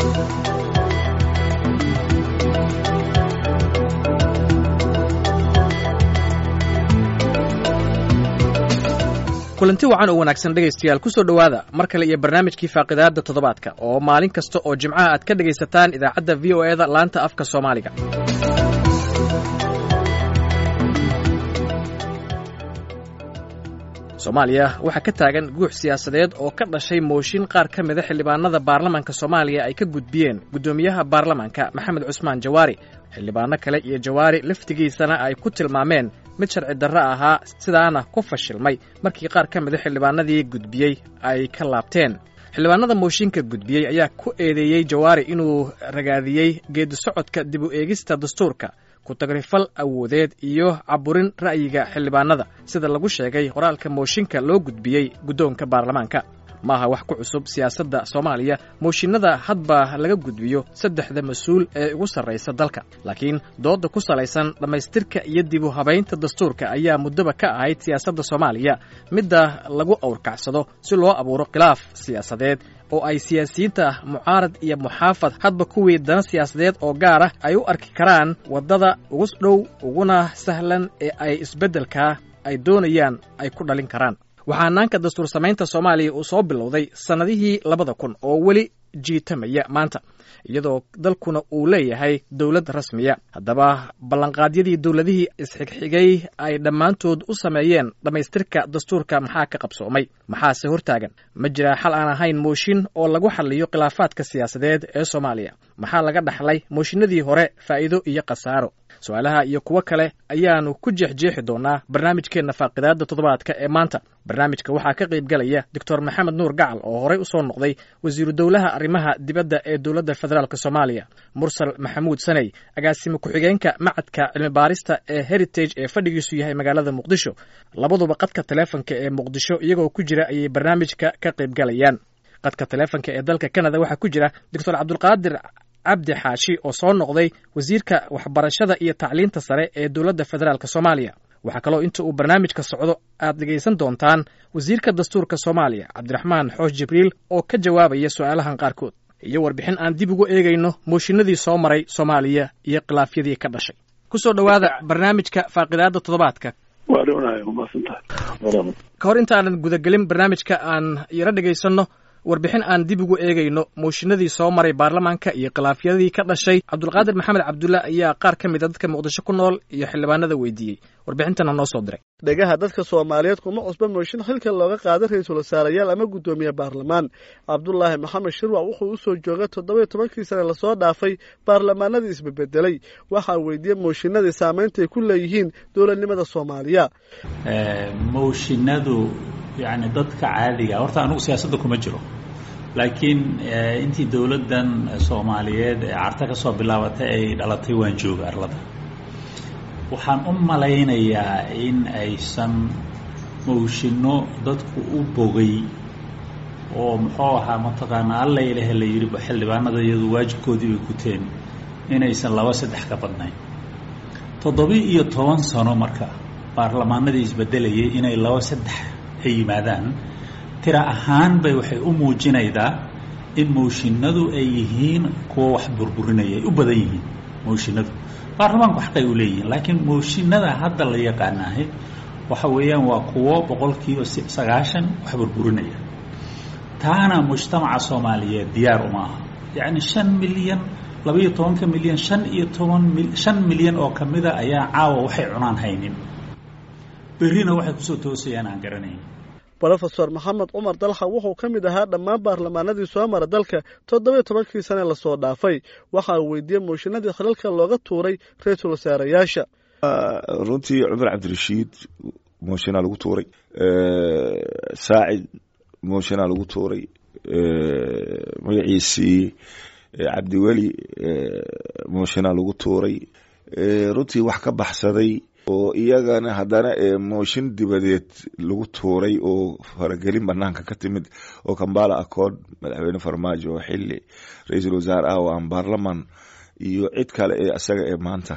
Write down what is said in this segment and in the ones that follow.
kulanti wacan oo wanaagsan dhegaystayaal ku soo dhowaada mar kale iyo barnaamijkii faaqidaadda toddobaadka oo maalin kasta oo jimcaha aad ka dhegaysataan idaacadda v o eda laanta afka soomaaliga soomaaliya waxaa ka taagan guux siyaasadeed oo ka dhashay mooshin qaar ka mida xildhibaanada baarlamaanka soomaaliya ay ka gudbiyeen guddoomiyaha baarlamaanka maxamed cusmaan jawaari xildhibaano kale iyo jawaari laftigiisana ay ku tilmaameen mid sharci darro ahaa sidaana ku fashilmay markii qaar ka mida xildhibaanadii gudbiyey ay ka laabteen xildhibaanada mooshinka gudbiyey ayaa ku eedeeyey jawaari inuu ragaadiyey geedi socodka dib u eegista dastuurka ku-tagrifal awoodeed iyo caburin ra'yiga xildhibaanada sida lagu sheegay qoraalka mooshinka loo gudbiyey guddoonka baarlamaanka maaha wax ku cusub siyaasadda soomaaliya mooshinada hadba laga gudbiyo saddexda mas-uul ee ugu sarraysa dalka laakiin doodda ku salaysan dhammaystirka iyo dib u habaynta dastuurka ayaa muddoba ka ahayd siyaasadda soomaaliya midda lagu awrkacsado si loo abuuro khilaaf siyaasadeed oo ay siyaasiyiinta mucaarad iyo muxaafad hadba kuwii dana siyaasadeed oo gaar ah ay u arki karaan waddada ugu dhow uguna sahlan ee ay isbeddelkaa ay doonayaan ay ku dhalin karaan waxaa naanka dastuur samaynta soomaaliya uu soo bilowday sannadihii labada kun oo weli jiitamaya maanta iyadoo dalkuna uu leeyahay dowlad rasmiya haddaba ballanqaadyadii dowladihii isxigxigay ay dhammaantood u sameeyeen dhammaystirka dastuurka maxaa ka qabsoomay maxaase hortaagan ma jiraa xal aan ahayn mooshin oo lagu xalliyo khilaafaadka siyaasadeed ee soomaaliya maxaa laga dhaxlay mooshinadii hore faa'iido iyo khasaaro su-aalaha iyo kuwo kale ayaannu ku jeexjeexi doonaa barnaamijkeenna faaqidaadda toddobaadka ee maanta barnaamijka waxaa ka qayb galaya doctor maxamed nuur gacal oo horey u soo noqday wasiiru dowlaha arrimaha dibadda ee dowladda federaalk soomaaliya mursal maxamuud saney agaasime ku-xigeenka macadka cilmibaarista ee heritage ee fadhigiisu yahay magaalada muqdisho labaduba qadka taleefonka ee muqdisho iyagoo ku jira ayay barnaamijka ka qayb galayaan qadka taleefonka ee dalka canada waxaa ku jira doctor cabdulqaadir cabdi xaashi oo soo noqday wasiirka waxbarashada iyo tacliinta sare ee dowladda federaalk soomaaliya waxaa kaloo inta uu barnaamijka socdo aad dhegaysan doontaan wasiirka dastuurka soomaaliya cabdiraxmaan xoosh jibriil oo ka jawaabaya su'aalahan qaarkood iyo warbixin aan dib ugu eegayno mooshinadii soo maray soomaaliya iyo khilaafyadii ka dhashay ku soo dhowaada barnaamijka faaqidaadda toddobaadka ka hor intaanan gudagelin barnaamijka aan yaro dhegaysanno warbixin aan dib ugu eegayno mooshinadii soo maray baarlamaanka iyo khilaafyadii ka dhashay cabdulqaadir maxamed cabdulla ayaa qaar ka mid a dadka muqdisho ku nool iyo xildhibaanada weydiiyey warbixintana noo soo diray dhegaha dadka soomaaliyeed kuma cusba mooshin xilka looga qaaday ra-iisul wasaarayaal ama guddoomiye baarlamaan cabdulaahi maxamed shirwac wuxuu usoo joogay toddoba-iyo tobankii sane lasoo dhaafay baarlamaanadii isbebedelay waxaa weydiiyey mooshinadii saamayntaay ku leeyihiin dowladnimada soomaaliya mooshinadu yani dadka caadiga horta anugu siyaasadda kuma jiro laakiin intii dowladdan soomaaliyeed ee carta ka soo bilaabatay ay dhalatay waan jooga arlada waxaan u malaynayaa in aysan mooshinno dadku u bogay oo muxuu ahaa mataqaanaa alla ilahe la yidhi xildhibaanada iyadu waajibkoodii bay guteen inaysan laba saddex ka badnayn toddobi iyo toban sano marka baarlamaanadii isbedelayay inay laba saddex ay yimaadaan tira ahaan bay waxay u muujinaydaa in mooshinadu ay yihiin kuwa wax burburinaya ay u badan yihiin mooshinadu baarlamaanku xaqay u leeyihiin laakiin mooshinada hadda la yaqaanaahay waxa weeyaan waa kuwo boqolkiiba sagaashan wax burburinaya taana mujtamaca soomaaliyeed diyaar uma aha yacni shan milyan labaiyo tobanka milyan shan iyo toban shan milyan oo kamida ayaa caawa waxay cunaan haynin berrina waxay kusoo toosayaan aan garanayn rofesor maxamed cumar dalxa wuxuu ka mid ahaa dhammaan baarlamaanadii soo mara dalka toddobiyo tobankii sane lasoo dhaafay waxaa weydiiyey mooshinadii khilalka looga tuuray ra-iisul wasaarayaasha runtii cumar cabdirashiid mooshinaa lagu tuuray saacid mooshinaa lagu tuuray magaciisii cabdiweli mooshinaa lagu tuuray runtii wax ka baxsaday oo iyagana haddana mooshin dibadeed lagu tuuray oo faragelin banaanka ka timid oo kambala accord madaxweyne farmaajo oo xili ra-iisul wasaare ah oo aan baarlaman iyo cid kale ee isaga ee maanta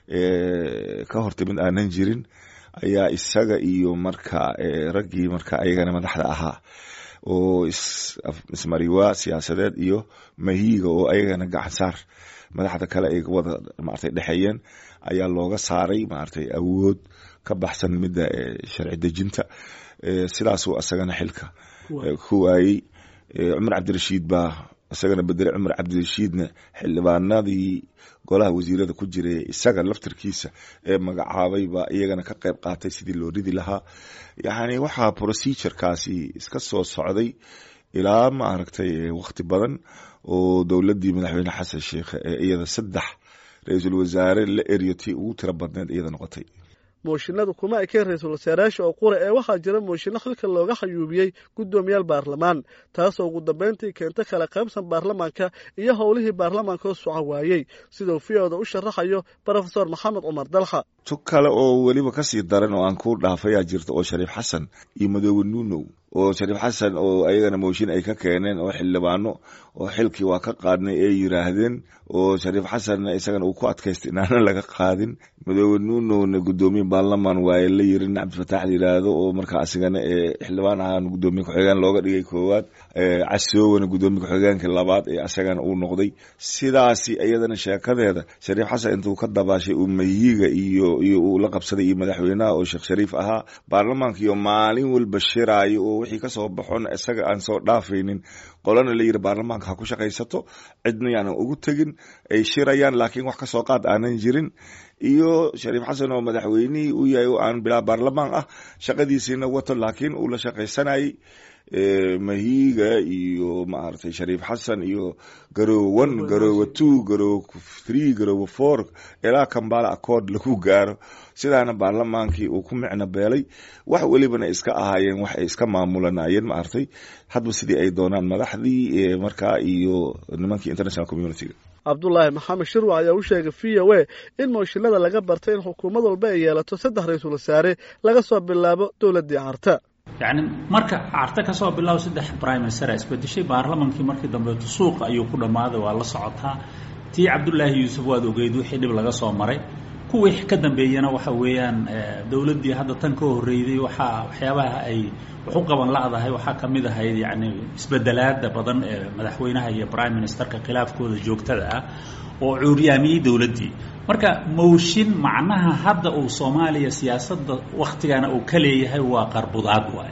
ka hortimid aanan jirin ayaa isaga iyo marka raggii marka ayagana madaxda ahaa oo ismariwaa siyaasadeed iyo mahiiga oo ayagana gacansaar madaxda kale ay wada maartay dhexeeyeen ayaa looga saaray maartay awood ka baxsan midda sharci dejinta sidaasuu asagana xilka ku waayey cumar cabdirashiid baa isagana bedelay cumar cabdirashiidna xildhibaanadii golaha wasiirada ku jiray isaga laftarkiisa ee magacaabay baa iyagana ka qayb qaatay sidii loo ridi lahaa yacni waxaa procedurekaasi iska soo socday ilaa ma aragtay wakhti badan oo dowladdii madaxweyne xasan sheikh ee iyada saddex ra-iisul wasaare la eryatay ugu tiro badneed iyada noqotay mooshinadu kuma ekeen ra-iisul wasaarayaasha oo qura ee waxaa jira mooshinno xilka looga xayuubiyey guddoomiyaal baarlamaan taasoo ugu dambayntii keenta kala qaybsan baarlamaanka iyo howlihii baarlamaanka oo soco waayey siduu v-oda u sharaxayo brofesor maxamed cumar dalxa tug kale oo weliba kasii daran oo aan ku dhaafayaa jirta oo shariif xasan iyo madoobe nuunow oo shariif xasan oo ayagana mooshin ay ka keeneen oo xildhibaano oo xilkii waa ka qaadnay ay yiraahdeen oo shariif xasanna isagana uu ku adkaystay inaana laga qaadin madoobe nuunowna guddoomiye baarlamaan waaye la yiri nin cabdifataax la yiraahdo oo markaa asigana xildhibaan ahaan guddoomiye ku-xigeen looga dhigay koowaad casoowana guddoomiye ku-xigeenka labaad ee asagana uu noqday sidaasi iyadana sheekadeeda shariif xasan intuu ka dabaashay uu mayiga iyo iyo uu la qabsaday iyo madaxweynaha oo sheekh shariif ahaa baarlamaanka iyo maalin walba shiraayo oo wixii kasoo baxona isaga aan soo dhaafaynin qolana la yiri baarlamaanka ha ku shaqaysato cidna yaanan ugu tegin ay shirayaan laakiin wax kasoo qaad aanan jirin iyo shariif xasan oo madaxweynihii u yahay oo aan bilaa baarlamaan ah shaqadiisiina wato laakiin uu la shaqaysanayay mahiiga iyo maaragtay shariif xasan iyo garoowe one garoowe two garoowe three garoowe four ilaa kambala accord lagu gaaro sidaana baarlamaankii uu ku micno beelay wax welibana iska ahaayeen wax ay iska maamulanayeen maaragtay hadba sidii ay doonaan madaxdii markaa iyo nimankii international communitiga cabdulaahi maxamed shirwac ayaa u sheegay v o a in mooshinada laga bartay in xukuumad walba ay yeelato saddex ra-iisul wasaare laga soo bilaabo dowladdii carta yacni marka carte ka soo bilaabo saddex prime minister a isbedeshay baarlamankii markii dambeeto suuqa ayuu ku dhammaaday waa la socotaa tii cabdullaahi yuusuf waad ogeyd wixii dhib laga soo maray kuwii ka dambeeyana waxa weeyaan dowladdii hadda tan ka horreyday waxaa waxyaabaha ay wax u qaban la-dahay waxaa ka mid ahayd yacni isbedelaada badan ee madaxweynaha iyo prime ministerka khilaafkooda joogtada ah oo cuuryaamiyey dowladdii marka mooshin macnaha hadda uu soomaaliya siyaasadda wakhtigana uu ka leeyahay waa qarbudaad waay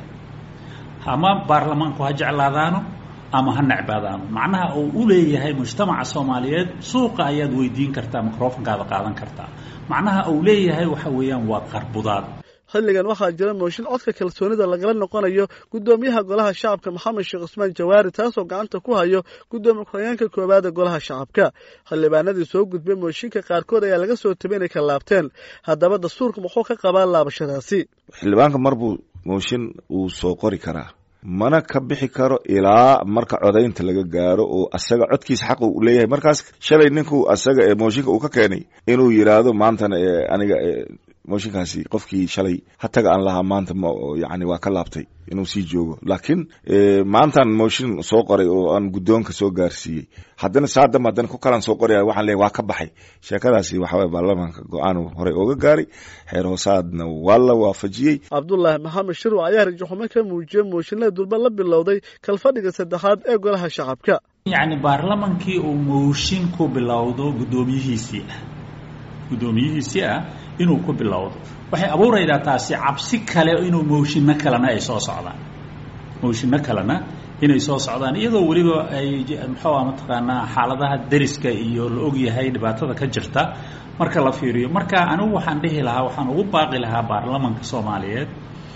ama baarlamaanku ha jeclaadaano ama ha necbaadaano macnaha uu u leeyahay mujtamaca soomaaliyeed suuqa ayaad weydiin kartaa microfonkaada qaadan kartaa macnaha uu leeyahay waxa weeyaan waa qarbudaad xilligan waxaa jira mooshin codka kalsoonida lagala noqonayo guddoomiyaha golaha shacabka maxamed sheekh cusmaan jawaari taasoo gacanta ku hayo guddoomiye ku-xigeenka koowaad ee golaha shacabka xildhibaanadii soo gudbay mooshinka qaarkood ayaa laga soo tabay inay ka laabteen haddaba dastuurka muxuu ka qabaa laabashadaasi xildhibaanka marbuu mooshin uu soo qori karaa mana ka bixi karo ilaa marka codaynta laga gaaro oo asaga codkiisa xaq uu leeyahay markaas shalay ninku asaga ee mooshinka uu ka keenay inuu yiraahdo maantana aniga mooshinkaasi qofkii shalay hataga aan lahaa maanta yani waa ka laabtay inuu sii joogo laakiin maantaan mooshin soo qoray oo aan guddoonka soo gaarsiiyey haddana saadam haddana ku kalan soo qoraya waxaan leeyahy waa ka baxay sheekadaasi waxaway baarlamaanka go-aan horey ooga gaaray xeer hoosaadna waa la waafajiyey cabdulaahi maxamed shirwac ayaa rajaxumo ka muujiyey mooshinada durba la bilowday kalfadhiga saddexaad ee golaha shacabka yacni baarlamankii uu mooshin ku bilowdo guddoomiyihiisii ah guddoomiyihiisii ah inuu ku bilowdo waxay abuuraydaa taasi cabsi kale inuu mooshinno kalena ay soo socdaan mooshinno kalena inay soo socdaan iyadoo weliba ay muxuu ah mataqaanaa xaaladaha deriska iyo la ogyahay dhibaatada ka jirta marka la fiiriyo marka anigu waxaan dhihi lahaa waxaan ugu baaqi lahaa baarlamanka soomaaliyeed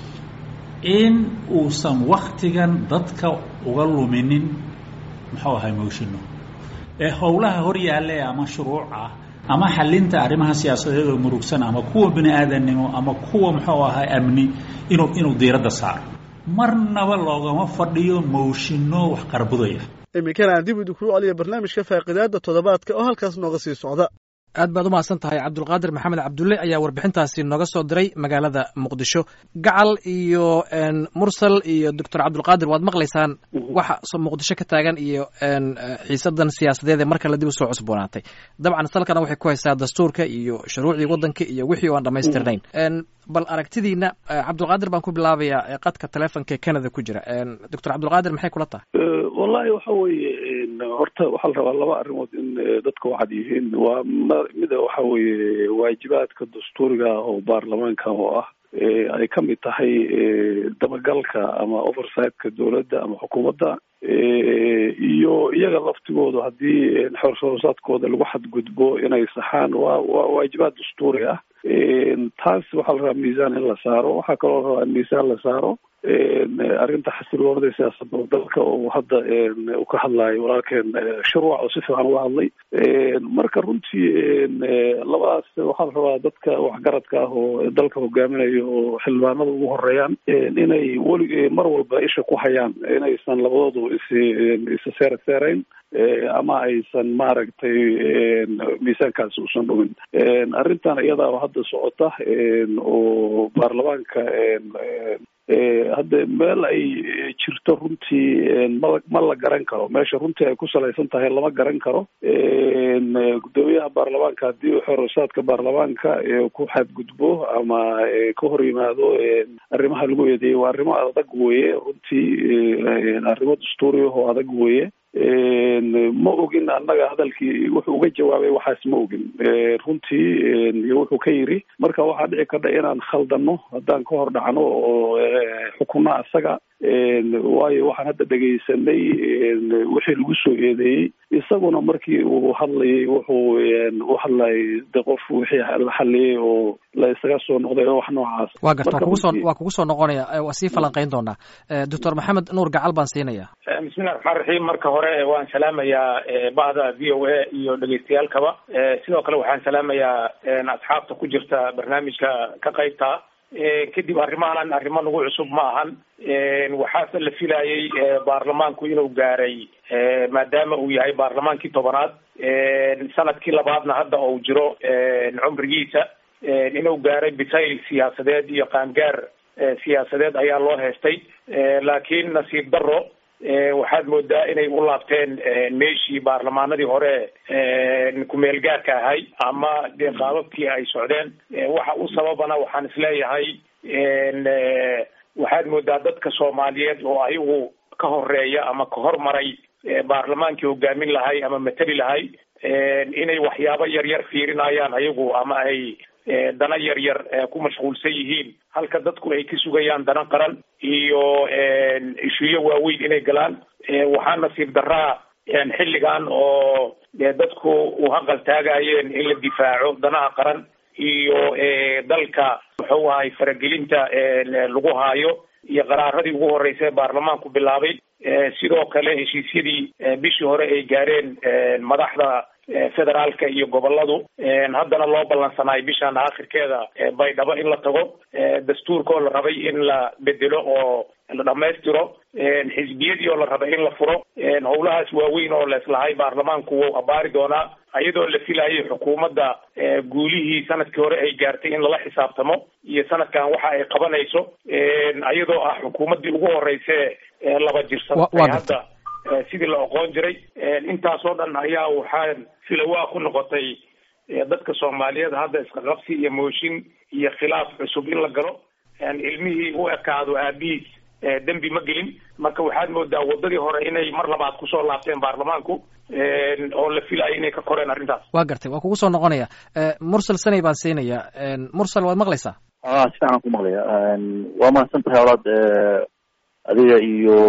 in uusan waktigan dadka uga luminin muxuu ahay mooshinno ee howlaha hor yaalle ama shuruuc ah ama xalinta arrimaha siyaasadeed oo murugsan ama kuwa bini aadannimo ama kuwa muxuu ahaa amni inuu inuu diiradda saaro marnaba loogama fadhiyo mooshinno wax qarbudaya iminkana aan dib idinku celiya barnaamijka faaqidaada toddobaadka oo halkaas nooga sii socda aad baad umahadsan tahay cabdulqaadir maxamed cabdulle ayaa warbixintaasi nooga soo diray magaalada muqdisho gacal iyo mursal iyo doctor cabdulqaadir waad maqlaysaan waxa muqdisho ka taagan iyo xiisadan siyaasadeed ee mar kale dib usoo cusboonaatay dabcan salkana waxay ku haysaa dastuurka iyo shuruucdii waddanka iyo wixii oo aan dhamaystirnayn bal aragtidiina cabdulqaadir baan ku bilaabayaa qadka telefonka ee canada ku jira doctor cabdulqaadir maxay kula tahay wallahi waxa weeye horta waxaa la rabaa laba arrimood in dadka waxaad yihiin waa mida waxa weeye waajibaadka dastuuriga oo baarlamaanka oo ah ay ka mid tahay dabagalka ama oversightka dowladda ama xukuumadda iyo iyaga laftigoodu haddii xorshorsaadkooda lagu xadgudbo inay saxaan waa waa waajibaad dastuuri ah taas waxaa la rabaa miisaan in la saaro waxaa kaloo la rabaa in miisaan la saaro arrinta xasiloonada siyaasadda dalka oo hadda uu ka hadlayo walaalkeen sharwac oo si fiican uga hadlay marka runtii labadaas waxaa la rabaa dadka waxgaradka ah oo dalka hogaaminaya oo xildhibaanada ugu horeeyaan inay weli mar walba isha ku hayaan inaysan labadoodu is isa seera seerayn ama aysan maaragtay miisaankaasi usan dhumin arrintan iyadaa hadda socota oo baarlamaanka hadda meel ay jirto runtii ma ma la garan karo meesha runtii ay ku salaysan tahay lama garan karo guddoomiyaha baarlamaanka haddii xorosaadka baarlamaanka ku xadgudbo ama ka hor yimaado arrimaha lagu eedeeyey waa arrimo adag weeye runtii arrimo dastuuriah oo adag weeye ma ogin annaga hadalkii wuxuu uga jawaabay waxaas ma ogin runtii iyo wuxuu ka yiri marka waxaa dhici karta inaan khaldano haddaan ka hor dhacno oo xukunno asaga waayo waxaan hadda dhegaysanay wixii lagu soo eedeeyey isaguna markii uu hadlayay wuxuu u hadlayay de qof wixii la xaliyey oo la isaga soo noqday oo wax noocaas waa garta kugusoo waa kugu soo noqonaya waa sii falanqayn doonaa doctor maxamed nuur gacal baan siinaya bismillahi raxmaan raxiim marka hore waan salaamayaa bahda v o a iyo dhegeystayaalkaba sidoo kale waxaan salaamayaa asxaabta ku jirta barnaamijka ka qaybta kadib arrimahanan arrimo nagu cusub ma ahan waxaase la filayay baarlamaanku inuu gaaray maadaama uu yahay baarlamaankii tobanaad sanadkii labaadna hadda uu jiro cumrigiisa inuu gaaray bisayl siyaasadeed iyo qaangaar siyaasadeed ayaa loo heestay laakiin nasiib daro waxaad moodaa inay u laabteen meeshii baarlamaanadii hore kumeel gaarka ahay ama dee qaababkii ay socdeen waxa u sababana waxaan isleeyahay waxaad moodaa dadka soomaaliyeed oo ayagu ka horeeya ama ka hormaray baarlamaankii hogaamin lahay ama mateli lahay inay waxyaabo yaryar fiirinayaan ayagu ama ay dana yar yar ku mashquulsan yihiin halka dadku ay ka sugayaan dana qaran iyo ishuyo waaweyn inay galaan waxaa nasiib daraa xilligan oo dadku u haqal taagayeen in la difaaco danaha qaran iyo dalka muxuu ahay faragelinta lagu haayo iyo qaraaradii ugu horreysay baarlamaanku bilaabay sidoo kale heshiisyadii bishii hore ay gaareen madaxda federaalka iyo goboladu haddana loo ballansanaay bishan aakhirkeeda baydhabo in la tago dastuurka oo la rabay in la bedelo oo la dhamaystiro xisbiyadii oo la rabay in la furo howlahaas waaweyn oo leeslahay baarlamaanku wuu abaari doonaa iyadoo la filayay xukuumadda guulihii sanadkii hore ay gaartay in lala xisaabtamo iyo sanadkan waxa ay qabanayso iyadoo ah xukuumaddii ugu horeyse laba jirsatay hadda sidii la oqoon jiray intaasoo dhan ayaa waxaan filawaa ku noqotay dadka soomaaliyeed hadda isqaqabsi iyo mooshin iyo khilaaf cusub in la galo ilmihii u ekaado aabihiis dembi ma gelin marka waxaad moodaa wadadii hore inay mar labaad kusoo laabteen baarlamaanku oo la filayo inay ka koreen arrintaas waa gartay waa kugu soo noqonaya mursal sanay baan siinaya mursal waad maqlaysaa a si fiican ku maqlaya waa mahadsan tahay olaad adiga iyo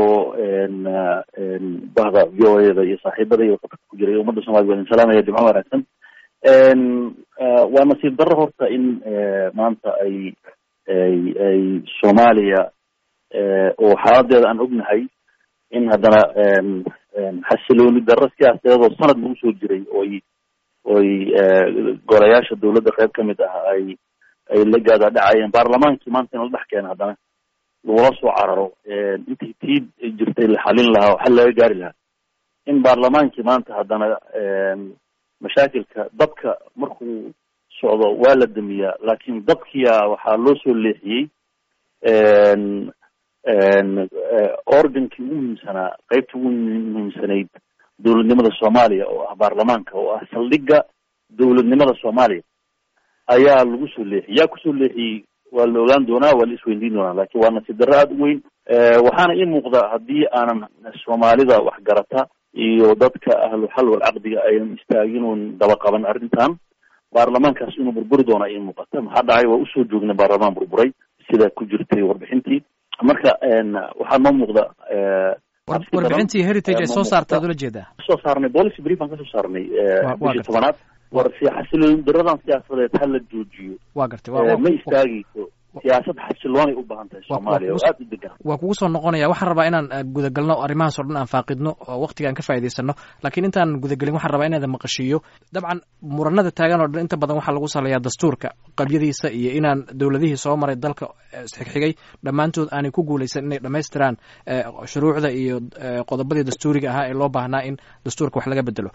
bahda v o a da iyo saaxiibada iyo qatarka ku jira iyo ummadda soomaliya waan salaamaya jimco wanaagsan waa nasiib darro horta in maanta ay ay ay soomaaliya oo xaaladeeda aan ognahay in haddana xasilooni darro siyaasadeed oo sanad lagu soo jiray oy oy golayaasha dawladda qayb kamid ah ay ay la gaada dhacayeen baarlamaankii maanta in la dhex keena haddana lagula soo cararo intii tii jirtay la xalin lahaa oo xal laga gaari lahaa in baarlamaankii maanta haddana mashaakilka dabka markuu socdo waa la damiyaa laakiin dabkiya waxaa loo soo leexiyey organkii ugu muhiimsanaa qeybta ugu muhiimsanayd dowladnimada soomaaliya oo ah baarlamaanka oo ah saldhigga dowladnimada soomaaliya ayaa lagu soo leexiyey yaa kusoo leexiyey waa la ogaan doonaa waa la isweydiin doonaa lakin waa nasiib darro aada u weyn waxaana ii muuqda haddii aanan soomaalida waxgarata iyo dadka ahlu xal wal caqdiga aynan istaagin oon daba qaban arrintan baarlamaankaas inuu burburi doona ii muuqata maxaa dhacay waa usoo joognay baarlamaan burburay sida ku jirtay warbixintii marka waxaa noo muuqda warbixintii heritage ay soo saartaad ula jeedaa soo saarnay policy brief aan kasoo saarnay bishii tobanaad war xasiloon daradan siyaasadeed ha la joojiyo wa gartay ma istaagayso siyaasad xasiloonay u baahan tahay soomaaliya oo aada u degan waa kugu soo noqonaya waxaan rabaa inaan gudagalno arrimahaas o dhan aan faaqidno oo waktiga aan ka faa'idaysano laakiin intaan gudagelin waxaan rabaa inaada maqashiiyo dabcan muranada taagan oo dhan inta badan waxaa lagu saleeyaa dastuurka qabyadiisa iyo inaan dowladihii soo maray dalka isxigxigay dhammaantood aanay ku guulaysan inay dhammaystiraan shuruucda iyo qodobadii dastuuriga ahaa ee loo baahnaa in dastuurka wax laga bedelo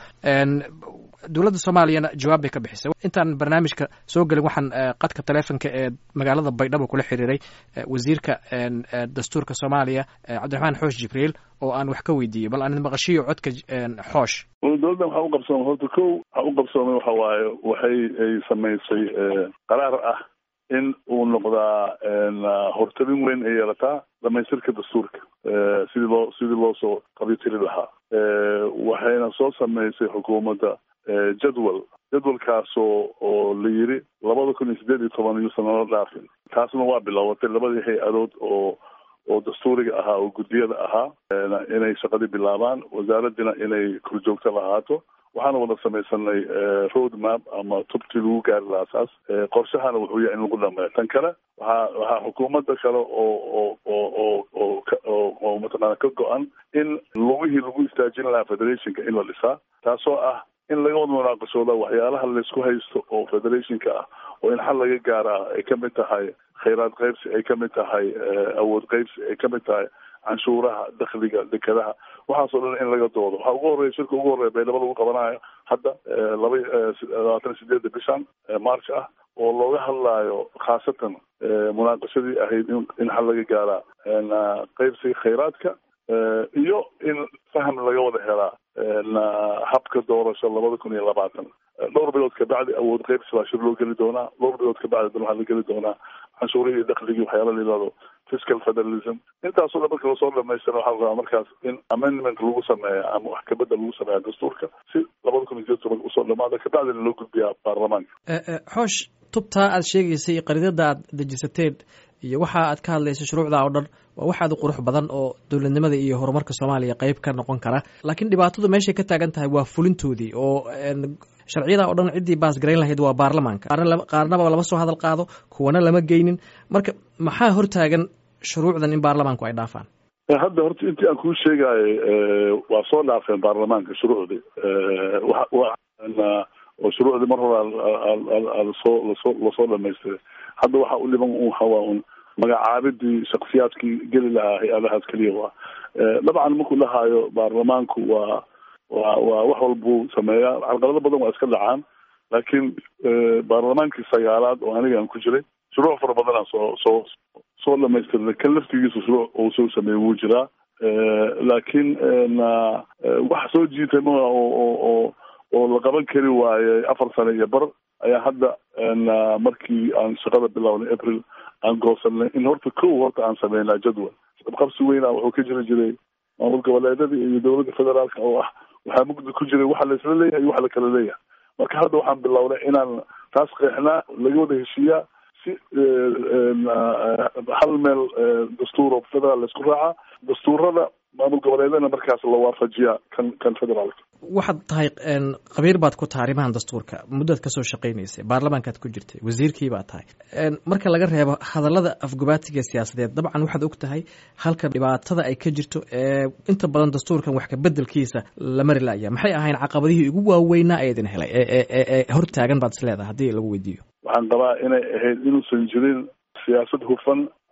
dowladda soomaaliyana jawaab bay ka bixisay intaan barnaamijka soo gelin waxaan qadka taleefonka ee magaalada baydhabo kula xiriiray wasiirka dastuurka soomaaliya cabdiraxmaan xoosh jibriil oo aan wax ka weydiiyey bal aan maqashiyo codka xoosh dowladdan waxaa u qabsoomay horta kow waxaa u qabsoomay waxa waaye waxay ay samaysay qaraar ah in uu noqdaa hortabin weyn ay yeelataa dhamaystirka dastuurka sidii loo sidii loo soo qabyotiri lahaa waxayna soo samaysay xukuumadda jadwal jadwalkaasoo oo la yiri labada kun iyo siddeed iyo toban yuusan nala dhaafin taasna waa bilowatay labadii hay-adood oo oo dastuuriga ahaa oo guddiyada ahaa inay shaqadii bilaabaan wasaaraddina inay korjoogto lahaato waxaana wada samaysanay road map ama tubtii lagu gaari lahaa saas qorshahana wuxuu yahay in lagu dhameeyo tan kale waxaa waxaa xukuumadda kale oo oo oo oo oo oo oo mataqaana ka go-an in lugihii lagu istaajin lahaa federationka in la dhisaa taasoo ah in laga wada munaaqashooda waxyaalaha laysku haysto oo federationka ah oo in xal laga gaaraa ay ka mid tahay khayraad qaybsi ay ka mid tahay awood qaybsi ay ka mid tahay canshuuraha dakhliga dekadaha waxaasoo dhan in laga doodo waxaa ugu horreya shirka ugu horreya baydhabo lagu qabanayo hadda laba labaatan sideedda bishan march ah oo looga hadlaayo khaasatan munaaqashadii ahayd in in xal laga gaaraa qaybsiga khayraadka iyo in faham laga wada helaa habka doorasho labada kun iyo labaatan dhowr bilood kabacdi awood qaybsi baa shir loo geli doonaa dhowr bilood kabacdi dan waxaa la geli doonaa canshuurihii iyo dakhligii waxyaala la yihahdo fiscal federalism intaasoo dhan marka lasoo dhamaystira waxaa la rabaa markaas in amendment lagu sameeya ama wax kabedel lagu sameeya dastuurka si labada kun iyo sideed toban usoo dhamaada kabacdina loo gudbiyaa baarlamaanka xoosh tubtaa aad sheegaysay qaridada aad dejisateen iyo waxa aad ka hadlaysa shuruucda oo dhan waa wax aad u qurux badan oo dowladnimada iyo horumarka soomaaliya qeyb ka noqon kara laakiin dhibaatadu meeshay ka taagan tahay waa fulintoodii oo sharciyada oo dhan ciddii baasgarayn lahayd waa baarlamaanka qaarnaba lama soo hadal qaado kuwana lama geynin marka maxaa hortaagan shuruucdan in baarlamaanku ay dhaafaan hadda horta intii aan kuu sheegaayo waa soo dhaafeen baarlamaanka shuruucdii oo shuruucdii mar hore lasoo lasoo lasoo dhamaystiray hadda waxaa u dhiban un hawaa un magacaabidii shaksiyaadkii geli lahaa hay-adahaas keliya waa dabcan markuu dhahaayo baarlamaanku waa waa waa wax walbuu sameeyaa carqalado badan waa iska dhacaan laakiin baarlamaankii sagaalaad oo aniga aan ku jiray shuruuc fara badanaa soo soo soo dhamaystirnay kan laftigiisa shuruuc uu soo sameeyey wuu jiraa laakiin wax soo jiitay ma oo oo oo oo la qaban kari waayey afar sano iyo bar ayaa hadda markii aan shaqada bilownay april aan goosanay in horta kow horta aan sameynaa jadwal qabsi weyna wuxuu ka jiri jiray maamul goboleedada iyo dowladda federaalka oo ah waxaa mugdi ku jiray waxa la isla leeyahay iyo waxa la kala leeyahay marka hadda waxaan bilownay inaan taas qeexnaa laga wada heshiiyaa si hal meel dastuur oo federaal la isku raacaa dastuurada maamul goboleedana markaas la waafajiyaa kan kan federaalka waxaad tahay khabiir baad ku tahay arrimahan dastuurka muddaad kasoo shaqaynaysay baarlamaankaad ku jirtay wasiirkii baad tahay marka laga reebo hadallada afgubaatiga siyaasadeed dabcan waxaad og tahay halka dhibaatada ay ka jirto ee inta badan dastuurkan wax kabedelkiisa la mari laya maxay ahayn caqabadihii ugu waaweynaa ee idin helay ee hor taagan baad is leedahay haddii lagu weydiiyo waxaan qabaa inay ahayd inuusan jirin siyaasad hufan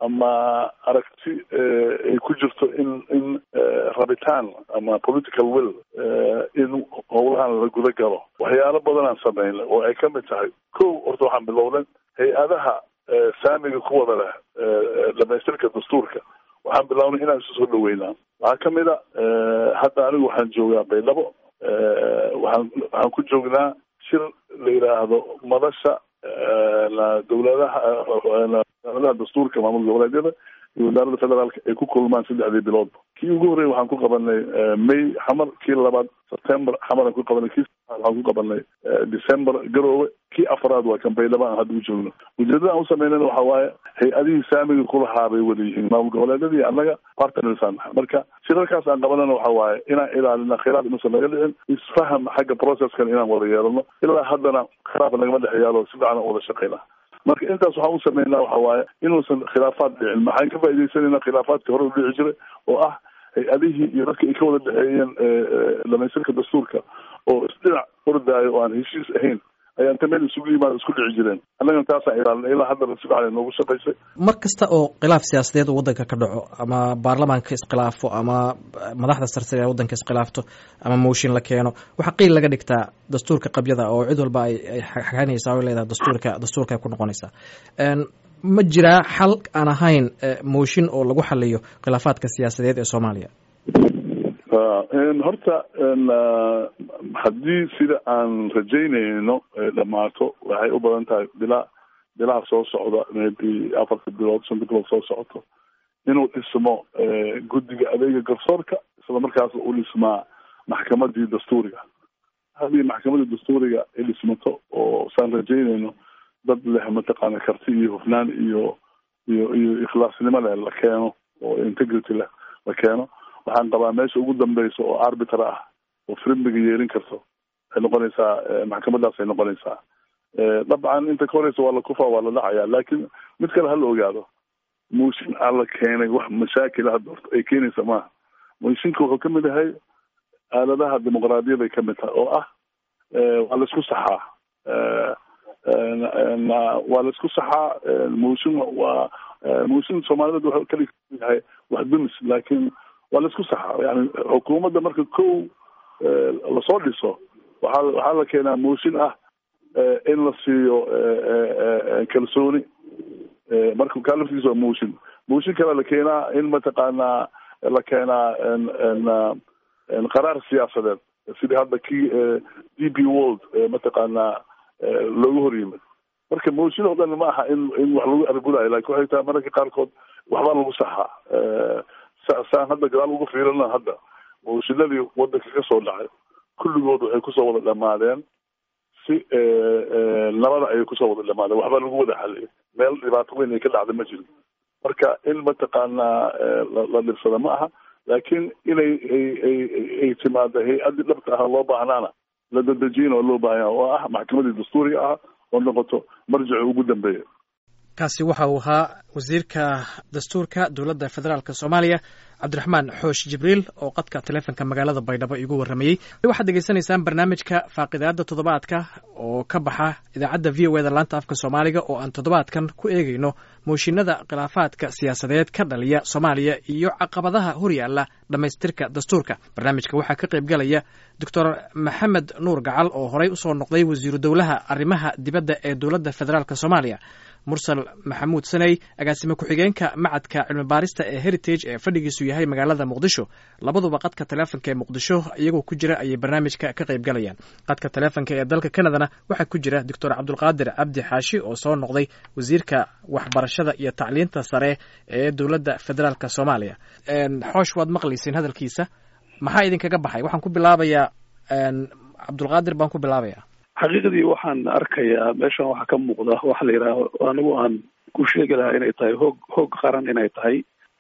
ama aragti ay ku jirto in in rabitaan ama political will in howlahan la guda galo waxyaalo badanaan sameynay oo ay kamid tahay ko horta waxaan bilowday hay-adaha saamiga ku wada leh dhamaystirka dastuurka waxaan bilownay inaan isu soo dhaweynaa waxaa kamid a hadda anigu waxaan joogaa baydhabo waxaan waxaan ku joognaa shir la yidhaahdo madasha dowladaha wasaaradaha dastuurka maamul goboleedyada iyo wasaaradda federaalka ay ku kulmaan saddexdii biloodba kii ugu horreeyay waxaan ku qabanay may xamar kii labaad september xamaraan ku qabanay kii waxaan ku qabanay december garoowe kii afraad waa kan baydhabo aan hadda u joogno ujeedada aan usameynayna waxa waaye hay-adihii saamiga kulahaa bay wada yihiin maamul goboleedyadii annaga partnersaan marka shirarkaas aan qabanana waxa waaye inaan ilaalina khilaaf inuusan naga dhicin isfaham xagga processkan inaan wada yeelano ilaa haddana khilaaf nagama dhex yaalo si fiican wada shaqeyna marka intaas waxaan u sameynaa waxa waaye inuusan khilaafaad dhicin maxaan ka faaidaysanayna khilaafaadkii hore u dhici jiray oo ah hay-adihii iyo dadka ay ka wada dhexeeyeen dhamaystirka dastuurka oo isdhinac hordaayo oo aan heshiis ahayn ayaa inta meel isugu yimaado isku dhici jireen annagana taasaan ilaalinay ilaa haddana si fiican noogu shaqaysay mar kasta oo khilaaf siyaasadeed uu waddanka ka dhaco ama baarlamaanka iskhilaafo ama madaxda sarsare ee waddanka iskhilaafto ama mooshin la keeno waxaa qiil laga dhigtaa dastuurka qabyada oo cid walba ay ay xaganaysaa o leedahay dastuurka dastuurka ay ku noqonaysaa ma jiraa xal aan ahayn mooshin oo lagu xaliyo khilaafaadka siyaasadeed ee soomaaliya horta haddii sida aan rajaynayno dhamaato waxay u badan tahay bilaa bilaha soo socda maybe afarta bilood shanta bilood soo socoto inuu dhismo guddiga adeega garsoorka isla markaas u dhismaa maxkamadii dastuuriga haddii maxkamadii dastuuriga ay dhismato oo saan rajaynayno dad leh mataqaana karti iyo hufnaan iyo iyo iyo ikhlaasnimo leh la keeno oo integrity leh la keeno waxaan qabaa meesha ugu dambeysa oo arbiter ah oo frimbiga yeelin karto waxay noqonaysaa maxkamadaas ay noqonaysaa dabcan inta ka horeysa waa la kufaa waa la dhacaya laakiin mid kale hala ogaado mooshin aan la keenay wax mashaakila hadda horta ay keenaysa maaha mooshinka wuxuu kamid yahay aaladaha dimuqraadiyada ay kamid tahay oo ah waa la isku saxaa waa la isku saxaa mooshin waa mooshin soomaaliyed wuxuu kali yahay wax dumis laakiin waa la isku saxaa yani xukuumadda marka kow lasoo dhiso waxaa waxaa la keenaa mooshin ah in la siiyo kalsooni marka kaa laftiisa waa mooshin mooshin kale la keenaa in mataqaanaa la keenaa qaraar siyaasadeed sidii hadda kii d b world mataqaanaa loogu hor yimid marka mooshin oo dhan ma aha in in wax lagu argulayo lakin waxay tahay mararka qaarkood waxbaa lagu saxaa saan hadda gadaal ugu fiirina hadda mooshinadii wadanka ka soo dhacay kulligood waxay kusoo wada dhamaadeen si nabada ayay kusoo wada dhamaadeen waxbaa lagu wada xaliyay meel dhibaato weyn ay ka dhacda ma jirin marka in mataqaanaa la dhibsada ma aha laakiin inay ay timaado hay-addii dhabta ah loo baahnaana la dadejiyana oo loo baahanya oo ah maxkamadii dastuuriga ah oo noqoto marjici ugu dambeeya kaasi waxa uu ahaa wasiirka dastuurka dowladda federaalk soomaaliya cabdiraxmaan xoosh jibriil oo qadka taleefonka magaalada baydhabo igu warramayey waxaad degeysanaysaan barnaamijka faaqidaada toddobaadka oo ka baxa idaacadda v o eda laanta afka soomaaliga oo aan toddobaadkan ku eegayno mooshinada khilaafaadka siyaasadeed ka dhaliya soomaaliya iyo caqabadaha horyaala dhammaystirka dastuurka barnaamijka waxaa ka qayb galaya doctor maxamed nuur gacal oo horey usoo noqday wasiiru dowlaha arrimaha dibadda ee dowladda federaalk soomaaliya mursal maxamuud saney agaasime ku-xigeenka macadka cilmi baarista ee heritage ee fadhigiisu yahay magaalada muqdisho labaduba qadka taleefonka ee muqdisho iyagoo ku jira ayay barnaamijka ka qayb galayaan qadka taleefonka ee dalka canadana waxaa ku jira doctor cabdulqaadir cabdi xaashi oo soo noqday wasiirka waxbarashada iyo tacliinta sare ee dowladda federaalk soomaaliya xoosh waad maqlayseen hadalkiisa maxaa idinkaga baxay waxaan ku bilaabayaa cabdulqaadir baan ku bilaabaya xaqiiqdii waxaan arkayaa meeshan waxaa ka muuqda waxa la yidhaaho anigu aan ku sheegi lahaa inay tahay hoog hoog qaran inay tahay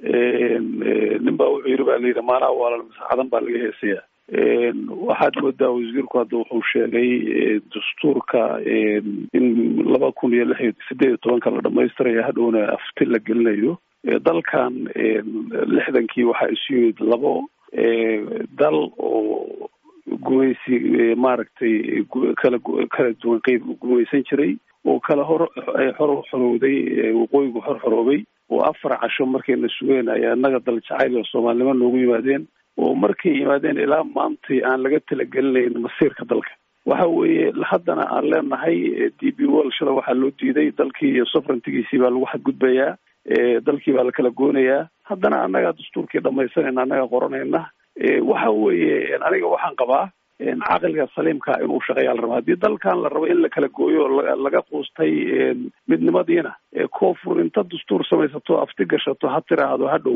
nin baa wuxuu yidhi ba la yidhi maanaha waalal masaacadan baa laga heesaya waxaad moodaa wasiirku hadda wuxuu sheegay dastuurka in laba kun iyo lix iyo sideed iyo tobanka la dhamaystirayo hadhowna afti la gelinayo dalkan lixdankii waxaa isu yimid labo dal oo gumaysi maaragtay kala kala duwan qeyb gumaysan jiray oo kala hor xor xorowday waqooyigu xor xoroobay oo afar casho markayna sugeen ayaa innaga dal jacayl oo soomaalnimo noogu yimaadeen oo markay yimaadeen ilaa maantay aan laga talagelinayn masiirka dalka waxa weeye haddana aan leenahay d b wol shala waxaa loo diiday dalkii iyo soverentygiisii baa lagu xadgudbayaa dalkii baa la kala goonayaa haddana annagaa dastuurkii dhamaysanayna annaga qoranayna waxa weeye aniga waxaan qabaa caqliga saliimka inuu shaqeeyaa la rabo haddii dalkan la rabo in la kala gooyo laga quustay midnimadiina koonfur inta dastuur samaysato afti gashato ha tiraahdo hadhow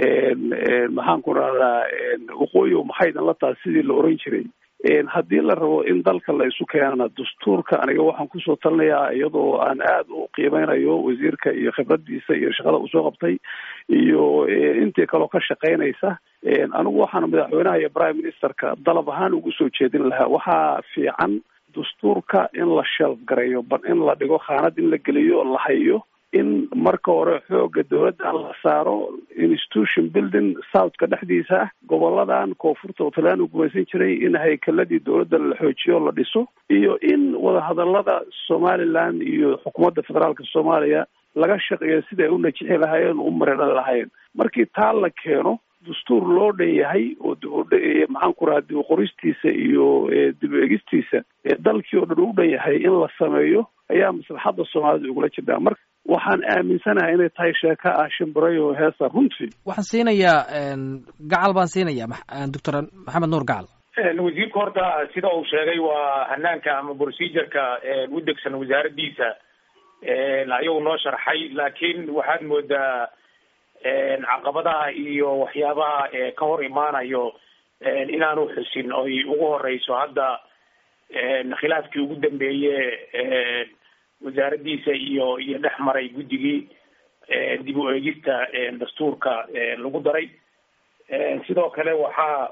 maxaan ku rahdaa waqooyi maxay idin la taha sidii la oran jiray haddii la rabo in dalka la isu keenana dastuurka aniga waxaan kusoo talinayaa iyadoo aan aada u qiimeynayo wasiirka iyo khibradiisa iyo shaqada usoo qabtay iyo intii kaloo ka shaqeynaysa anigu waxaan madaxweynaha iyo prime ministerka dalab ahaan ugu soo jeedin lahaa waxaa fiican dastuurka in la shelf gareeyo in la dhigo khaanad in la geliyo la hayo in marka hore xooga dowladda la saaro institution building southka dhexdiisa ah goboladan koonfurta oo talyaan u gumaysan jiray in haykaladii dowladda la xoojiyo la dhiso iyo in wadahadalada somaliland iyo xukuumadda federaalka soomaaliya laga shaqeeyo sida ay u najixi lahaayeen u mareedhan lahaayeen markii taa la keeno dastuur loo dhan yahay oo maxaan ku raha dib qoristiisa iyo dib egistiisa dalkii oo dhan u dhan yahay in la sameeyo ayaa maslaxadda soomaalida ugula jirtaa marka waxaan aaminsanahay inay tahay sheeko ah shimbirayo heesa runtii waxaan siinayaa gacal baan siinayaa doctor maxamed nuur gacal wasiirka horta sida uu sheegay waa hanaanka ama procedureka u degsan wasaaraddiisa ayuu noo sharxay laakiin waxaad moodaa caqabadaha iyo waxyaabaha ka hor imaanayo inaanu xusin oy ugu horeyso hadda khilaafkii ugu dambeeye wasaaraddiisa iyo iyo dhex maray guddigii dib u eegista dastuurka lagu daray sidoo kale waxaa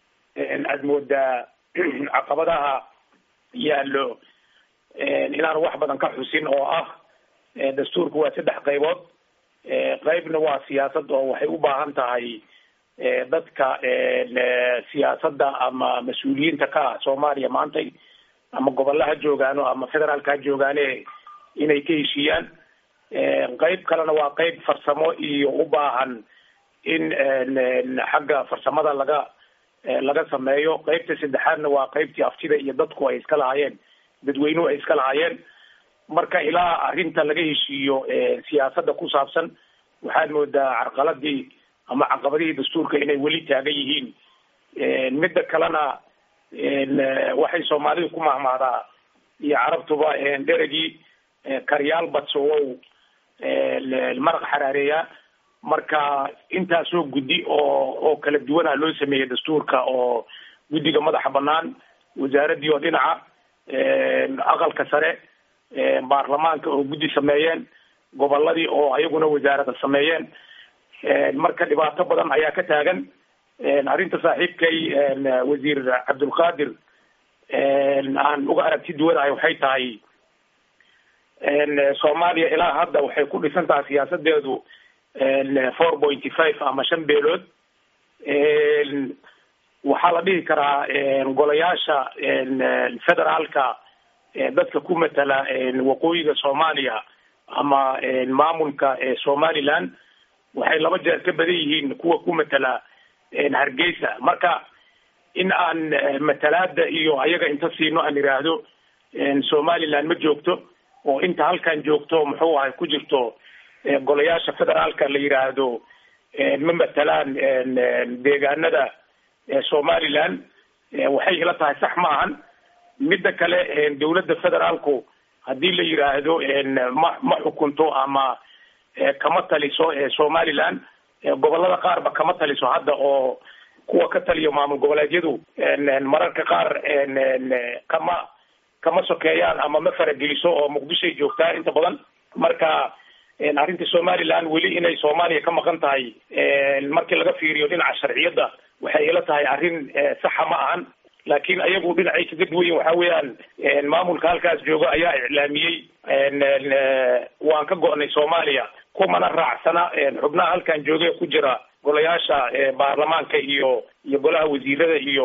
aad moodaa caqabadaha yaallo inaanu wax badan ka xusin oo ah dastuurka waa saddex qaybood qaybna waa siyaasad oo waxay u baahan tahay dadka siyaasadda ama mas-uuliyiinta ka ah soomaaliya maantay ama gobolaha joogaano ama federaalka ha joogaane inay ka heshiiyaan qayb kalena waa qayb farsamo iyo u baahan in xagga farsamada laga laga sameeyo qaybta saddexaadna waa qaybtii aftida iyo dadku ay iska lahaayeen dadweynuhu ay iska lahaayeen marka ilaa arrinta laga heshiiyo siyaasadda ku saabsan waxaad moodaa carqaladii ama caqabadihii dastuurka inay weli taagan yihiin midda kalena waxay soomaalidu ku mahmahdaa iyo carabtuba dheregii karyaal badsowow maraq xaraareeya marka intaasoo guddi oo oo kala duwana loo sameeyey dastuurka oo guddiga madaxa banaan wasaaraddii oo dhinaca aqalka sare baarlamaanka oo guddi sameeyeen goboladii oo ayaguna wasaarada sameeyeen marka dhibaato badan ayaa ka taagan arrinta saaxiibkay wasiir cabdulqaadir aan uga aragti duwanahay waxay tahay soomaaliya ilaa hadda waxay ku dhisan tahay siyaasadeedu four pointy five ama shan beelood waxaa la dhihi karaa golayaasha federaalka dadka ku matala waqooyiga soomaaliya ama maamulka somaliland waxay laba jeer ka badan yihiin kuwa ku matala hargeysa marka in aan matalaada iyo ayaga inta siino aan iraahdo somaliland ma joogto oo inta halkan joogto muxuu ahay ku jirto golayaasha federaalka la yiraahdo ma matalaan deegaanada somaliland waxay ila tahay sax ma ahan midda kale dawladda federaalku haddii la yiraahdo ma ma xukunto ama kama taliso somaliland gobolada qaarba kama taliso hadda oo kuwa ka taliyo maamul goboleedyadu mararka qaar kama kama sokeeyaan ama ma farageliso oo muqdishoay joogtaa inta badan marka arrinta somaliland weli inay soomaaliya ka maqan tahay markii laga fiiriyo dhinaca sharciyadda waxay ila tahay arrin saxa ma ahan laakiin ayagu dhinacay kaga duwan yihin waxa weeyaan maamulka halkaas jooga ayaa iclaamiyey waan ka go'nay soomaaliya kumana raacsana xubnaha halkan jooga ku jira golayaasha baarlamaanka iyo iyo golaha wasiirada iyo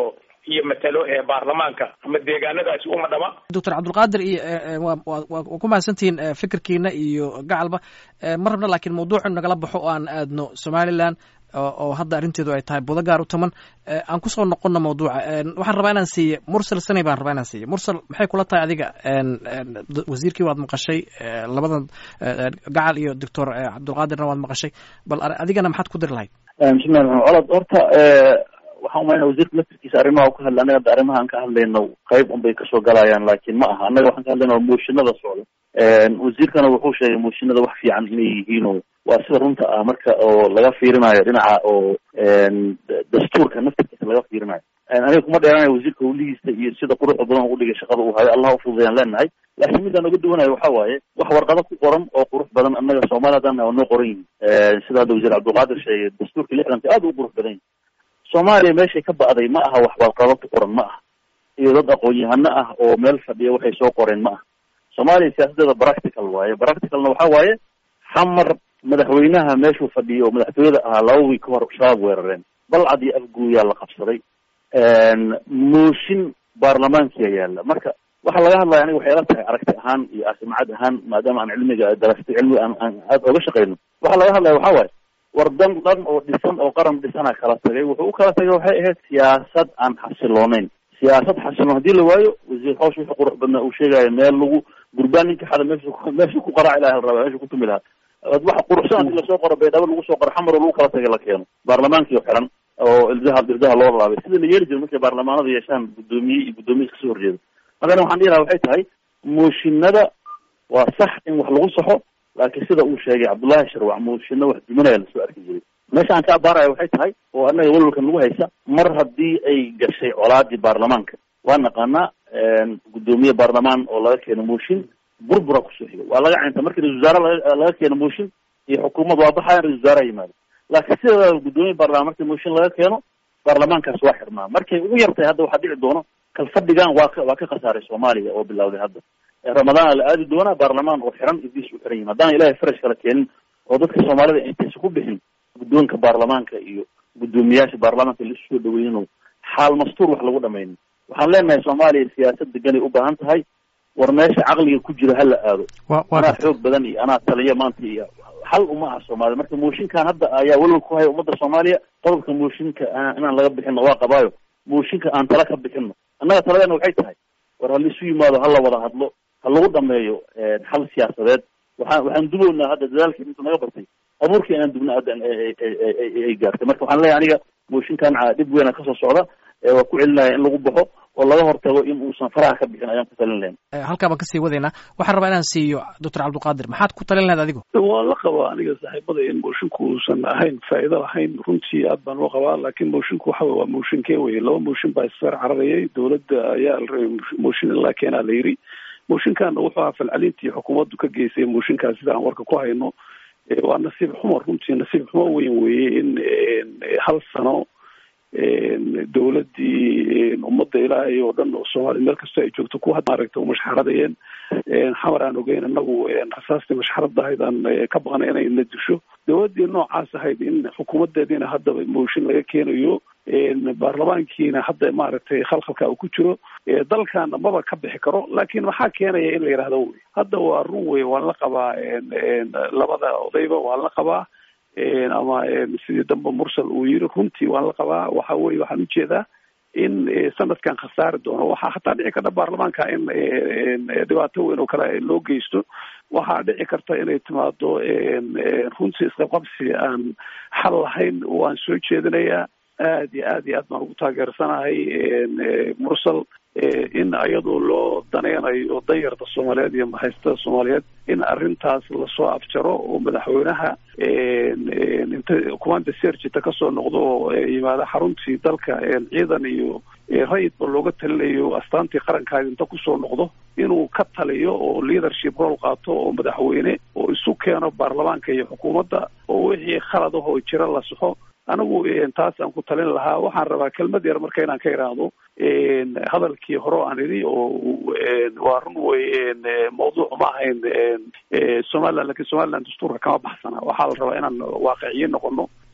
iyo matalo ee baarlamaanka ama deegaanadaasi uma dhama doctor cabdulqaadir iyo waa ku mahadsantihiin fikirkiina iyo gacalba ma rabna laakiin mawduucu nagala baxo oo aan aadno somaliland oo hadda arrinteedu ay tahay budo gaar u taman aan kusoo noqono mawduuca waxaan rabaa inaan siiye mursal sanay baan rabaa inaan siiye mursal maxay kula tahay adiga wasiirkii waad maqashay labadan gacal iyo doctor cabdulqaadirna waad maqashay bal adigana maxaad ku diri lahayd bismillahi raxmaan colod horta waxaan umaynaa wasiirka laftirkiisa arrimaha u ka hadla anaga hadda arrimaha aan ka hadlayno qayb un bay kasoo galayaan laakiin ma aha annaga waxaan ka hadlayna waa mooshinada socda wasiirkana wuxuu sheegay mooshinada wax fiican inay yihiin oo waa sida runta ah marka oo laga fiirinayo dhinaca oo dastuurka naftirkiisa laga fiirinayo aniga kuma dheeranayo wasiirka hawlihiisa iyo sida quruxda badan u dhigay shaqada uu hayo allah ufududayaan leenahay laakiin midaan oga duwanayo waxa waaye wax warqado ku qoran oo qurux badan annaga soomaali haddaan waa noo qoran yihin sida hadda wasiir cabdulqaadir sheegay dastuurka lixdanka aad u qurux badan yihin soomaaliya meeshay ka ba'day ma aha wax warqado ku qoran ma aha iyo dad aqoon-yahano ah oo meel fadhiya waxay soo qoreen ma aha soomaaliya siyaasadeeda practical waaye practicalna waxa waaye xamar madaxweynaha meeshuu fadhiyo oo madaxtooyada ahaa laba wiig ka hor shabaab weerareen balcad iyo afguuyaa la qabsaday mooshin baarlamaankiya yaalla marka waxaa laga hadlaya aniga waxay ila tahay aragti ahaan iyo asimcad ahaan maadaama aan cilmiga darastay cilmiga aan aan aada oga shaqeyno waxaa laga hadlaya waxa waaye war dan dhan oo dhisan oo qaran dhisana kala tagay wuxuu u kala tagay waxay ahayd siyaasad aan xasilooneyn siyaasad xasiloon hadii la waayo wasiir hawsh wuxuu qurux badnaa uu sheegayo meel lagu gurbaan ninka xada meesha meesha ku qaraaci laha la rabaa meesha ku tumi lahaa waxa quruxsan hadii lasoo qoro baydhabo lagu soo qoro xamar oo lagu kala tagay la keeno baarlamaankii oo xiran oo ildaha ildaha loo laabay sida la yeeli jiro markay baarlamaanada yeeshaan guddoomiye iyo guddoomiye iska soo horjeeda markana waxaan dhihi lahaa waxay tahay mooshinada waa sax in wax lagu saxo laakiin sida uu sheegay cabdullaahi sharwac mooshinna wax duminaya lasoo arki jiray meesha aan ka abaaraya waxay tahay oo annaga walwalkan lagu haysa mar haddii ay gashay colaadii baarlamaanka waa naqaanaa guddoomiye baarlamaan oo laga keeno mooshin burbura kusoo xigo waa laga cinta markii ra-isul wasaare laga keeno mooshin iyo xukuumad waa baxayan ra-isul wasaaraha yimaado laakiin sideeda guddoomiye baarlamaan markii mooshin laga keeno baarlamaankaas waa xirmaa markay ugu yartahay hadda waxaa dhici doono kalfadhigan waa ka waa ka khasaaray soomaaliya oo bilawday hadda ramadaana la aadi doonaa baarlamaan oo xiran ibdiis u xiran yihin haddaan ilahay faraj kala keenin oo dadka soomaalida intaysa ku bixin guddoonka baarlamaanka iyo guddoomiyaasha baarlamaanka laisu soo dhaweynin oo xaal mastuur wax lagu dhamaynin waxaan leenahay soomaaliya siyaasad deganay u baahan tahay war meesha caqliga ku jiro hala aado anaa xoog badan iyo anaa taliya maanta iyo xal uma aha soomaliya marka mooshinkan hadda ayaa walwal ku haya ummadda soomaaliya qodobka mooshinka inaan laga bixino waa qabaayo mooshinka aan tala ka bixino annaga taladeena waxay tahay war halaisu yimaado hala wada hadlo ha lagu dhameeyo xal siyaasadeed waxaan waxaan dubownaa hadda dadaalkii inta naga bartay abuurkii inaan dubna hadda ay gaartay marka waxaan leeyahay aniga mooshinkan dhib weyna kasoo socda waa ku celinaya in lagu baxo oo laga hortago in uusan faraha ka bixin ayaan ku talin lahayn halkaa baan kasii wadaynaa waxaan rabaa inaan siiyo doctor cabdulqaadir maxaad ku talin lahayd adigu waa la qabaa aniga saaxiibada in moshinku uusan ahayn faa'iido lahayn runtii aad baan loo qabaa laakiin moshinku waxa wey waa mooshinkee weye laba mooshin baa isfeer cararayay dowladda ayaa la rabay mooshin in la keenaa la yiri mooshinkaana wuxuu ahaa falcelintii xukuumaddu ka geysay mooshinkaas sida aan warka ku hayno waa nasiib xumo runtii nasiib xumo weyn weeye in hal sano dowladdii ummadda ilaahay oo dhan oo soomaaliya meel kastoo ay joogto ku maaragta u mashxaradayeen xamar aan ogeyn inagu rasaastii mashxaradda ahayd aan ka baqnay inay na disho dowladdii noocaas ahayd in xukuumaddeediina haddaba mooshin laga keenayo baarlamaankiina hadda maaragtay khalkhalka uu ku jiro dalkaana maba ka bixi karo laakiin maxaa keenaya in la yidhahdo wey hadda waa run wey waan la qabaa labada odayba waan la qabaa ama sidii dambe mursal uu yiri runtii waan la qabaa waxa weye waxaan ujeedaa in sanadkan khasaari doono waxaa hataa dhici karta baarlamaanka in dhibaato weyn oo kale loo geysto waxaa dhici karta inay timaado runtii isqabqabsi aan xal lahayn waan soo jeedinayaa aad iyo aad iyo aad baan ugu taageersanahay mursal in iyadoo loo daneynayo danyarta soomaaliyeed iyo maxaystada soomaaliyeed in arrintaas lasoo afjaro oo madaxweynaha inta commanda sergita kasoo noqdo oo yimaado xaruntii dalka ciidan iyo rayidba looga talinayo astaantii qarankaadi inta kusoo noqdo inuu ka taliyo oo leadership role qaato oo madaxweyne oo isu keeno baarlamaanka iyo xukuumadda oo wixii khalad ahoo jira la saxo anigu taas aan ku talin lahaa waxaan rabaa kelmad yar marka inaan ka iraahdo hadalkii hore aan idhi oo waa run wey mawduuc ma ahayn somaliland lakin somaliland dastuurka kama baxsana waxaa la rabaa inaan waaqiciyin noqono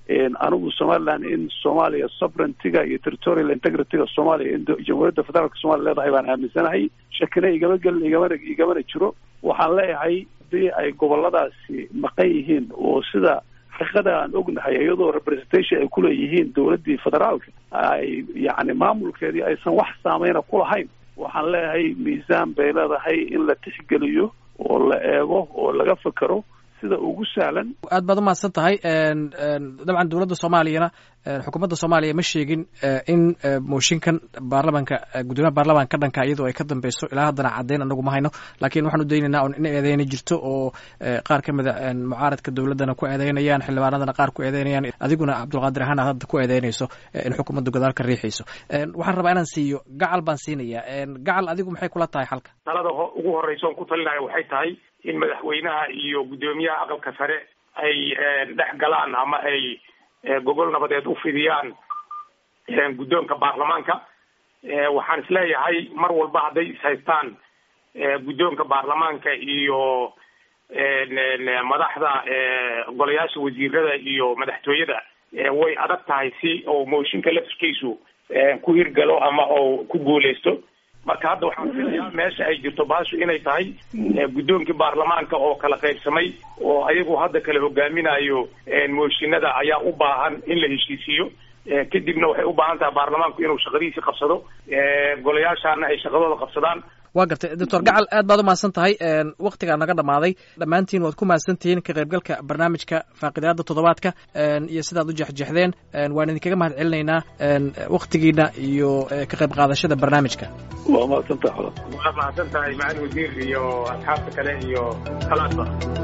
anigu somaliland in soomaaliya sovereigntyga iyo territorial integrityga soomaaliya in jamhuuriyadda federaalka somalia leedahay baan aaminsanahay shakina igama gelin igamana igamana jiro waxaan leeyahay hadii ay goboladaasi maqan yihiin oo sida xaqiiqada aan ognahay iyadoo representation ay kuleeyihiin dowladdii federaalka ay yacni maamulkeedii aysan wax saameyna ku lahayn waxaan leeyahay miisaan bay leedahay in la tixgeliyo oo la eego oo laga fekero sida ugu sahlan aad baad umahadsan tahay dabcan dowladda soomaaliyana xukuumadda soomaaliya ma sheegin in mooshinkan baarlamanka guddoomiyaha baarlamanka ka dhanka iyadoo ay ka dambeyso ilaa haddana caddeyn anagu ma hayno laakiin waxaan u daynaynaa on in eedeyna jirto oo qaar ka mida mucaaradka dowladdana ku eedeynayaan xildhibaanadana qaar ku eedeynayaan adiguna cabdulqaadir ahaan aad hadda ku eedeynayso in xukuumadda godaal ka riixayso waxaan rabaa inaan siiyo gacal baan siinaya gacal adigu maxay kula tahay xalka talada ugu horeysa on ku talinaya waxay tahay in madaxweynaha iyo guddoomiyaha aqalka sare ay dhex galaan ama ay gogol nabadeed u fidiyaan guddoonka baarlamaanka waxaan isleeyahay mar walba hadday ishaystaan guddoonka baarlamaanka iyo madaxda golayaasha wasiirada iyo madaxtooyada way adag tahay si oo mooshinka laftirkiisu ku hirgalo ama oo ku guuleysto marka hadda waxaan filayaa meesha ay jirto baashu inay tahay guddoonkii baarlamaanka oo kala qaybsamay oo ayagu hadda kala hogaaminayo mooshinada ayaa u baahan in la heshiisiiyo kadibna waxay u baahan tahay baarlamaanku inuu shaqadiisii qabsado golayaashaana ay shaqadooda qabsadaan waa gartay doctor gacal aad baad umahadsan tahay waktigaa naga dhamaaday dhammaantiin waad ku mahadsantihiin ka qaybgalka barnaamijka faaqidaada toddobaadka iyo sidaad u jexjexdeen waan idinkaga mahad celinaynaa waktigiina iyo ka qayb qaadashada barnaamijka waa mahadsantaha waa mahadsan tahay macalin wasiir iyo asxaabta kale iyo kalaasba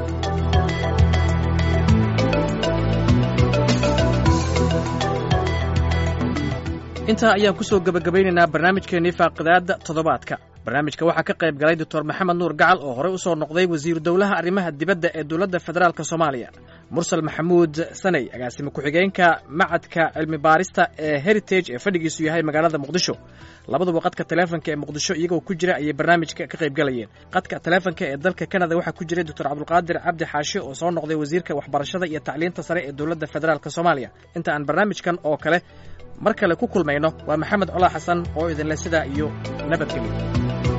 intaa ayaan kusoo gebagabaynaynaa barnaamijkeennii faaqidaadda toddobaadka barnaamijka waxaa ka qayb galay doctor maxamed nuur gacal oo horey usoo noqday wasiiru dowlaha arrimaha dibadda ee dowladda federaalk soomaaliya mursal maxamuud saney agaasime ku-xigeenka macadka cilmi baarista ee heritage ee fadhigiisu yahay magaalada muqdisho labaduba qadka taleefonka ee muqdisho iyagoo ku jira ayay barnaamijka ka qayb galayeen qadka taleefonka ee dalka kanada waxaa ku jiray doctor cabdulqaadir cabdi xaashi oo soo noqday wasiirka waxbarashada iyo tacliinta sare ee dowladda federaalk soomaaliya inta aan barnaamijkan oo kale mar kale ku kulmayno waa maxamed colaa xasan oo idinle sidaa iyo nabadgelyo